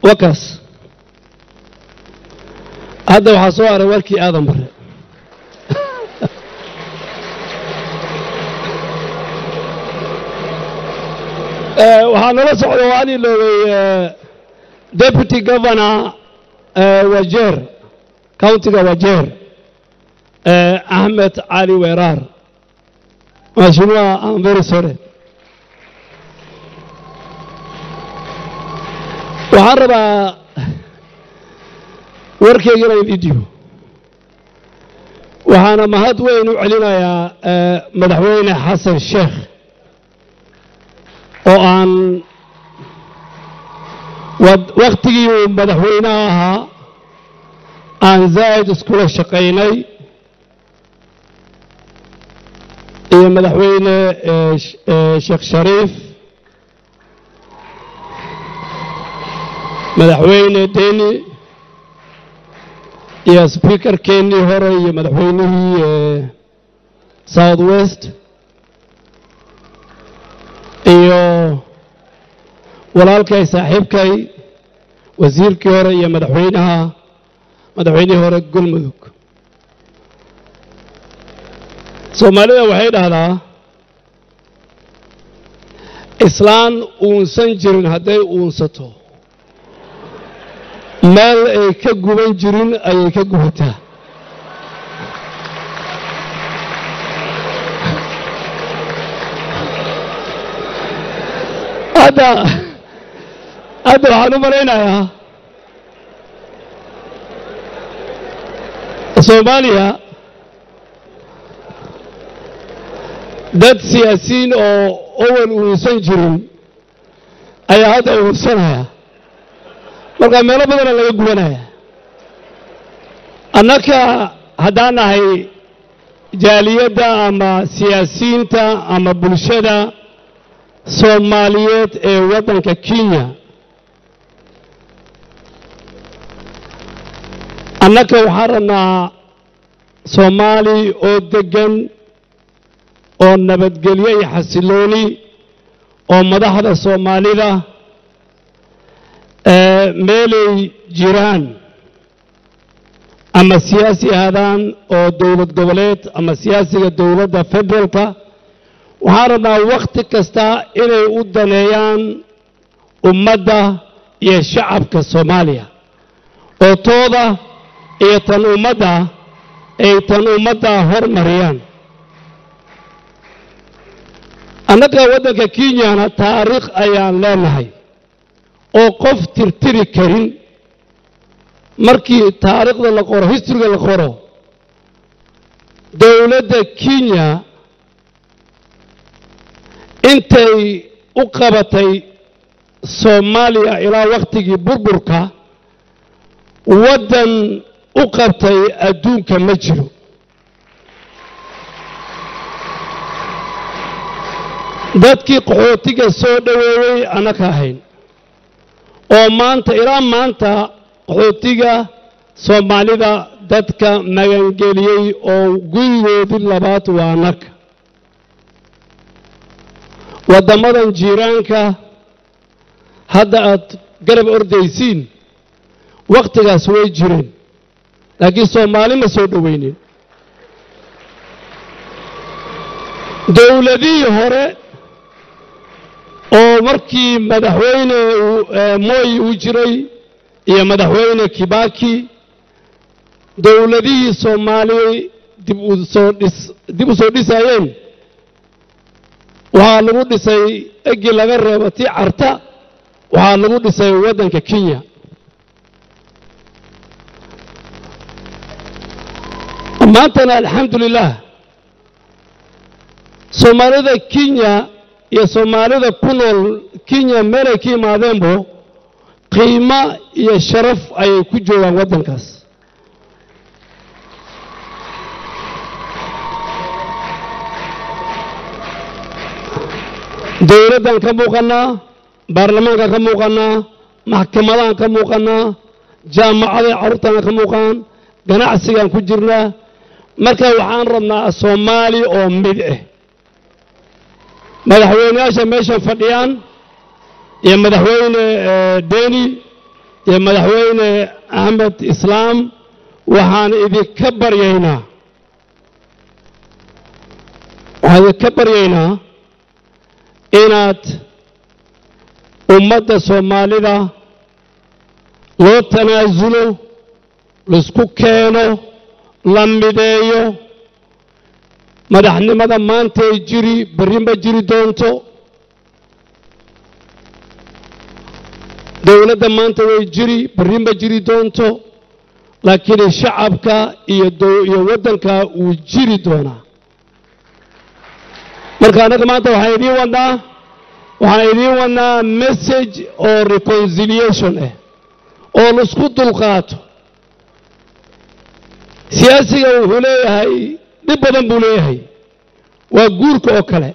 wakaas hadda waxaa soo haray warkii aadan bare waxaa nala socda oo aan iloobay deputy governor wajeer countiga wajeer axmed cali weeraar mheshimiwa I'm very sorry waxaan rabaa warkeyga inaan video waxaana mahad weyn u celinayaa madaxweyne xasan sheekh oo aan wakhtigii uu madaxweynaha ahaa aan zaa'id iskula shaqaynay iyo madaxweyne sheekh shariif madaxweyne deni iyo sbiikarkeennii hore iyo madaxweynihii south west iyo walaalkay saaxiibkay wasiirkii hore iyo madaxweynaha madaxweynihii hore galmudug soomaalida waxay dhahdaa islaan uunsan jirin hadday uunsato meel ay ka guban jirin ayay ka gubataa hadda hadda waxaan u malaynayaa soomaaliya dad siyaasiyiin oo owal uunsan jirin ayaa hadda uunsanaya markaa meelo badana laga gubanaya annaka haddaan nahay jaaliyadda ama siyaasiyiinta ama bulshada soomaaliyeed ee waddanka kenya annaka waxaan rabnaa soomaali oo deggan oo nabadgelyo iyo xasilooni oo madaxda soomaalida meelay jiraan ama siyaasi ahaadaan oo dowlad goboleed ama siyaasiga dowladda federaalka waxaan rabnaa wakhti kasta inay u daneeyaan ummadda iyo shacabka soomaaliya oo tooda iyo tan ummadda ay tan ummadda hormariyaan annaga waddanka kenyana taariikh ayaan leenahay oo qof tirtiri karin markii taariikhda la qoro historyga la qoro dowladda kenya intay u qabatay soomaaliya ilaa wakhtigii burburka waddan u qabtay adduunka ma jiro dadkii qaxootiga soo dhoweeyey annaka ahayn oo maanta ilaa maanta qaxootiga soomaalida dadka magangeliyey oo gurigoodii labaad waa annaka waddammadan jiiraanka hadda aad garab ordaysiin wakhtigaas way jireen laakiin soomaali ma soo dhoweynin dowladihii hore oo markii madaxweyne moy uu jiray iyo madaxweyne kibaki dowladihii soomaali dib u soo dhis dib u soo dhisayeen waxaa lagu dhisay eggii laga reebo tii carta waxaa lagu dhisay waddanka kenya maantana alxamdu lilah soomaalida kenya iyo soomaalida ku nool kenya meelay ka imaadeenbo qiimo iyo sharaf ayay ku joogaan waddankaas dowladdan ka muuqannaa baarlamaankan ka muuqannaa maxkamadahan ka muuqannaa jaamacaday carruurtana ka muuqaan ganacsigaan ku jirnaa marka waxaan rabnaa soomaali oo mid ah madaxweyneyaasha meeshan fadhiyaan iyo madaxweyne deni iyo madaxweyne axmed islaam waxaan idinka baryaynaa waxaan idinka baryaynaa inaad ummadda soomaalida loo tanaasulo laisku keeno la mideeyo madaxnimada maantay jiri berri ma jiri doonto dowladda maanta way jiri berri ma jiri doonto laakiin shacabka iyo iyo waddanka wuu jiri doonaa marka annaga maanta waxaan idiin wadnaa waxaan idiin wadnaa message oo reconciliation ah oo laisku dulqaato siyaasiga wuxuu leeyahay dhib badan buu leeyahay waa guurka oo kale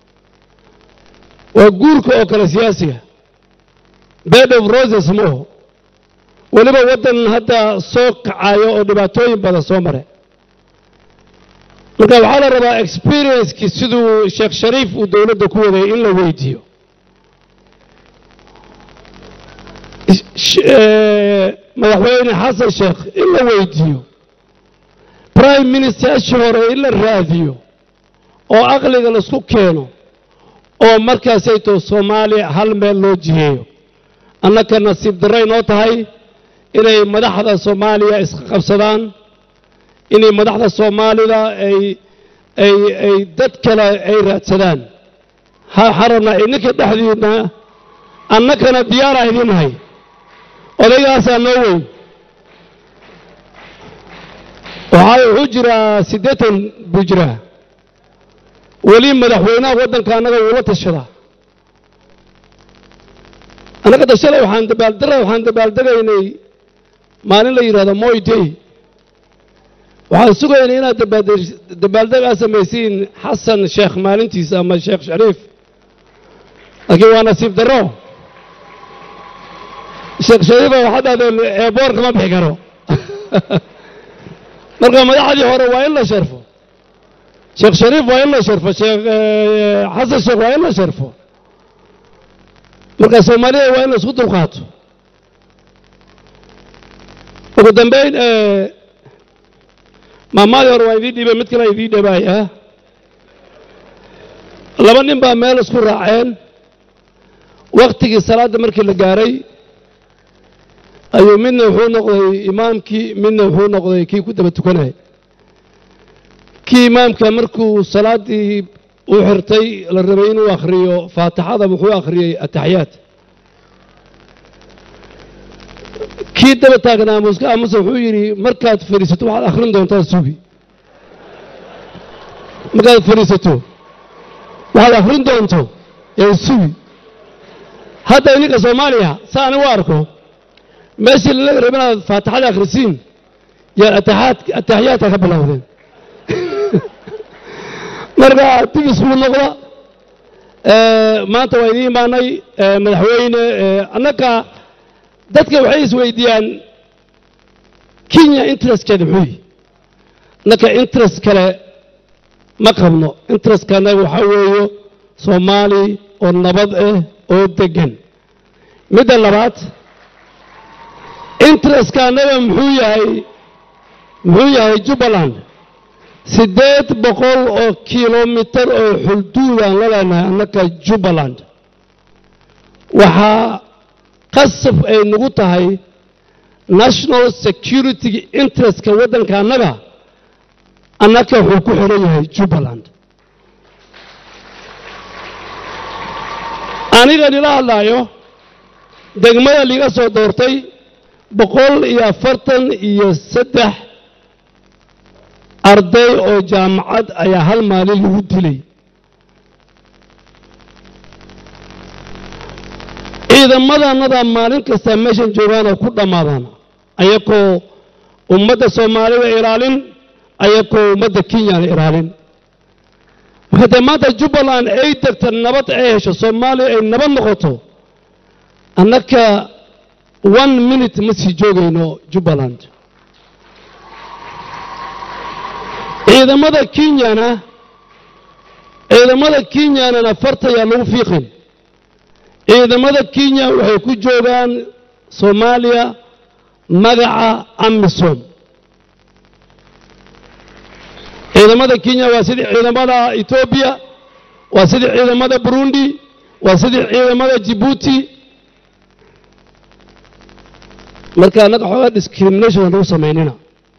waa guurka oo kale siyaasiga bed of roses mooho weliba waddan hadda soo kacayo oo dhibaatooyin badan soo mare marka waxaa la rabaa experiencekii siduu sheekh shariif uu dowladda ku waday in la weydiiyo madaxweyne xasan sheekh in la weydiiyo prime ministershii hore in la raadiyo oo aqliga laisku keeno oo markaasayto soomaaliya hal meel loo jiheeyo annaka nasiib darray noo tahay inay madaxda soomaaliya iska qabsadaan inay madaxda soomaalida ay ay ay dad kale ay raadsadaan waxaan rabnaa idinka dhexdiinna annakana diyaaraa idin nahay odaygaasaa noo weyn waxaa wuxuu jiraa siddeetan buu jiraa weli madaxweynaha waddanka annaga wuula tashadaa annaga dashalay waxaan dabaaldara waxaan dabaaldegaynay maalin la yidhahdo moy day waxaan sugaynay inaad dabaaldeg aa samaysiin xasan sheekh maalintiisa ama sheekh shariif laakiin waa nasiib darro sheekh shariifa waxaad dhahdeen eeboor kama bixi karo marka madaxdii hore waa in la sharfo sheekh shariif waa in la sharfo sheekh xasan sheekh waa in la sharfo marka soomaalida waa in la isku dulqaato ugu dambeyn maamaadii hore waa idiin dhiibay mid kale idiin dhabaaya laba nin baa meel isku raaceen waktigii salaadda markii la gaaray ayuu midna wuxuu noqday imaamkii midna wuxuu noqday kii ku daba tukanayay kii imaamka markuu salaaddii u xirtay la rabay inuu akhriyo faatixada wuxuu akhriyey ataxiyaat kii daba taagnaa muska amuse wuxuu yidhi markaad fadhiisato waxaad akhrin doontaa sugi markaad fadhiisato waxaad akhrin doonto ee sugi hadda idinka soomaaliya sa anigu arko meeshii lalaga raba inaad faatixada akhrisiin yaan ataxiyaadka ka bilowdeen marka dib isku noqda maanta waa idiin imaanay madaxweyne annaka dadka waxay isweydiiyaan kenya interestkeeda muxuu yihi annaka interest kale ma qabno interestka annaga waxaa weeyo soomaali oo nabad ah oo deggan midda labaad interestka annaga muxuu yahay muxuu yahay jubbaland siddeed boqol oo kilomitar oo xulduudaan la leenahay annaka jubbaland waxaa qasab ay nagu tahay national security interestka waddanka annaga annaka wuxuu ku xiran yahay jubbaland aniga nila hadlaayo degmada liiga soo doortay boqol iyo afartan iyo saddex arday oo jaamacad ayaa hal maalin lagu dilay ciidamadannada maalin kasta meeshan joogaanoo ku dhammaadaan ayakoo ummadda soomaalida ilaalin ayakoo ummadda kenyana ilaalin haddee maanta jubbaland ay degta nabad ay hesho soomaaliya ay nabad noqoto annaka one minute ma sii joogayno jubbaland ciidamada kenyana ciidamada kenyanana fartayaa lagu fiiqin ciidamada kenya waxay ku joogaan soomaaliya magaca amisom ciidamada kenya waa sidii ciidamada etoobiya waa sidii ciidamada burundi waa sidii ciidamada jibuuti marka annaga xoogaa discrimination aan lagu samaynina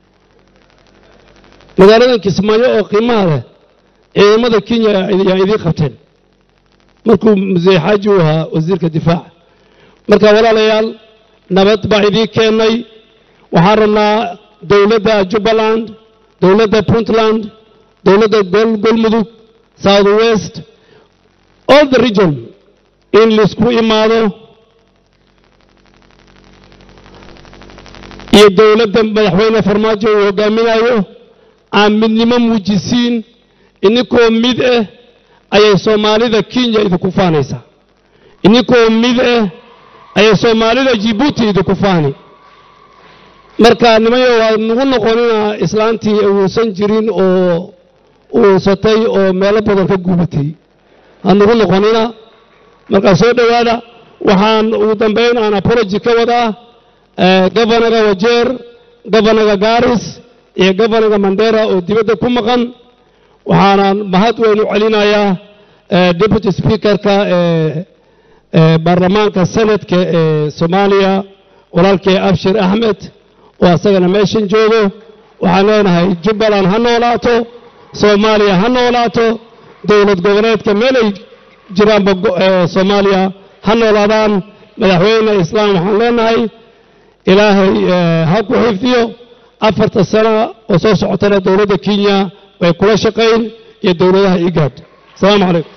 magaaladan kismaayo oo qiimaha leh ciidamada kenya yaa idiin qabteen markuu musee xaaji uu ahaa wasiirka difaaca marka walaalayaal nabad baa idiin keennay waxaan rabnaa dowladda jubbaland dowladda puntland dowladda golmudug south west all the region in laisku imaado iyo dowladda madaxweyne farmaajo uu hogaaminayo aan midnimo muujisiin ininkoo mid ah ayay soomaalida kenya idinku faanaysaa ininkoo mid ah ayay soomaalida jibuuti idinku faani marka nimayo waa nagu noqonina islaantii uusan jirin oo uusatay oo meelo badan ka gubatay ha nagu noqonina markaa soo dhowaada waxaan ugu dambayn aan apology ka wadaa governaga wajeer governaga garis iyo governaga mandera oo dibadda ku maqan waxaanaan mahad weyn u celinayaa deputy speakerka ee baarlamaanka senadka ee soomaaliya walaalkee abshir axmed oo asagana meeshan joogo waxaan leenahay jubbaland ha noolaato soomaaliya ha noolaato dowlad goboleedka meelay jiraanba soomaaliya ha noolaadaan madaxweyne islaam waxaan leenahay ilaahay ha ku xifdiyo afarta sana oo soo socotana dowladda kenya way kula shaqayn iyo dowladaha igaad asalaamu calaykum